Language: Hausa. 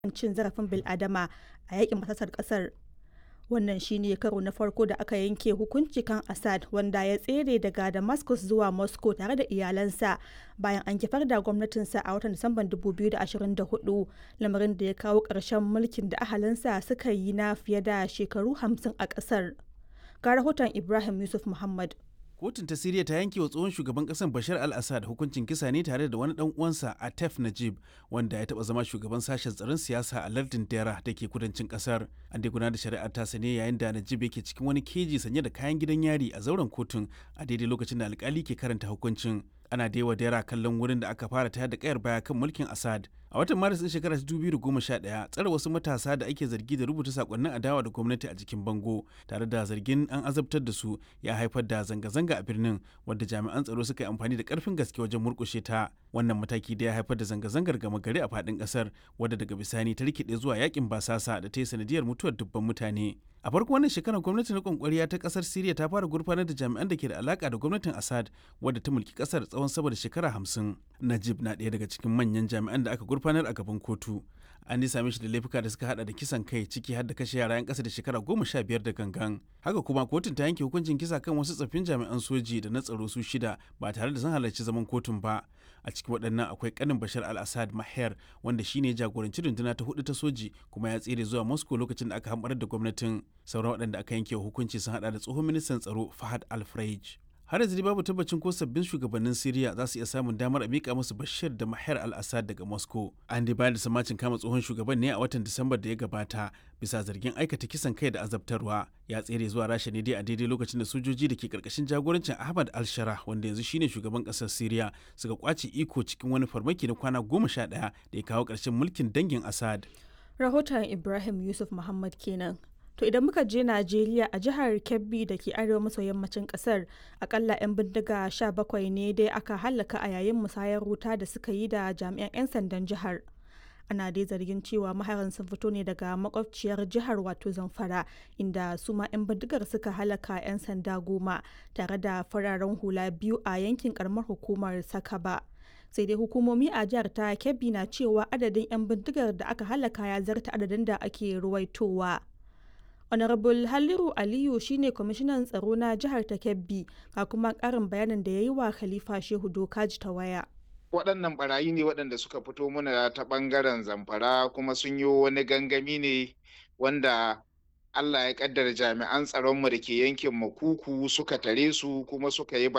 cin zarafin bil'adama a yakin basasar kasar wannan shine karo na farko da aka yanke hukunci kan assad wanda ya tsere daga damascus zuwa moscow tare da iyalansa bayan an kifar da gwamnatinsa a watan disamban 2024 lamarin da ya kawo ƙarshen mulkin da ahalinsa suka yi na fiye da shekaru 50 a ƙasar ga rahoton ibrahim yusuf muhammad kotun ta siriya ta yanke wa tsohon shugaban kasar bashar al-assad hukuncin kisa ne tare da wani dan uwansa atef najib wanda ya taba zama shugaban sashen tsaron siyasa a lardin dera da ke kudancin kasar an dai gudanar da shari'ar tasa ne yayin da najib yake cikin wani keji sanye da kayan gidan yari a zauren kotun a daidai lokacin da alkali ke karanta hukuncin ana daiwa dera kallon wurin da aka fara tayar da kayar baya kan mulkin assad a watan maris din shekarar 2011 tsare wasu matasa da ake zargi da rubuta sakonnin adawa da gwamnati a jikin bango tare da zargin an azabtar da su ya haifar da zanga-zanga a birnin wadda jami'an tsaro suka yi amfani da karfin gaske wajen murkushe ta wannan mataki da ya haifar da zanga-zangar gama gari a faɗin ƙasar wadda daga bisani ta rikide zuwa yakin basasa da ta yi sanadiyar mutuwar dubban mutane a farko wannan shekarar gwamnatin rikon kwariya ta kasar siriya ta fara gurfanar da jami'an da ke da alaka da gwamnatin assad wadda ta mulki kasar tsawon sama da shekara hamsin najib na ɗaya daga cikin manyan jami'an da aka gurfanar a gaban kotu an same shi da laifuka da suka hada da kisan kai ciki har da kashe yara 'yan ƙasa da shekara goma sha biyar da gangan haka kuma kotun ta yanke hukuncin kisa kan wasu tsaffin jami'an soji da na tsaro su shida ba tare da sun halarci zaman kotun ba a cikin waɗannan akwai kanin bashar al-assad maher wanda shine jagoranci runduna ta hudu ta soji kuma ya tsere zuwa moscow lokacin da aka hamɓarar da gwamnatin sauran waɗanda aka yanke hukunci sun hada da tsohon ministan tsaro fahad al-freij har yanzu babu tabbacin ko sabbin shugabannin Siriya za su iya samun damar a mika musu Bashir da Mahar al-Assad daga Moscow. An dai bayar da samacin kama tsohon shugaban ne a watan Disambar da ya gabata bisa zargin aikata kisan kai da azabtarwa. Ya tsere zuwa Rasha ne dai a daidai lokacin da sojoji da ke karkashin jagorancin Ahmad al-Shara wanda yanzu shine shugaban kasar Siriya suka kwace iko cikin wani farmaki na kwana goma sha ɗaya da ya kawo ƙarshen mulkin dangin Assad. Rahoton Ibrahim Yusuf Muhammad kenan. To idan muka je Najeriya a jihar Kebbi da ke arewa maso yammacin kasar akalla 'yan bindiga 17 ne dai aka hallaka a yayin musayar wuta da suka yi da jami'an 'yan sandan jihar. Ana dai zargin cewa maharan sun fito ne daga makwabciyar jihar wato Zamfara inda su ma 'yan bindigar suka halaka 'yan sanda goma tare da fararen hula biyu a yankin karamar hukumar Sakaba. sai dai hukumomi a jihar ta Kebbi na cewa adadin 'yan bindigar da aka halaka ya zarta adadin da ake ruwaitowa. honorable halliru aliyu shine kwamishinan tsaro na jihar ta kebbi ga kuma karin bayanin da ya yi wa khalifa shehu dokaji ta waya waɗannan barayi ne waɗanda suka fito muna ta ɓangaren zamfara kuma sun yi wani gangami ne wanda Allah ya kaddara jami'an tsaronmu da ke yankin makuku suka tare su kuma suka yi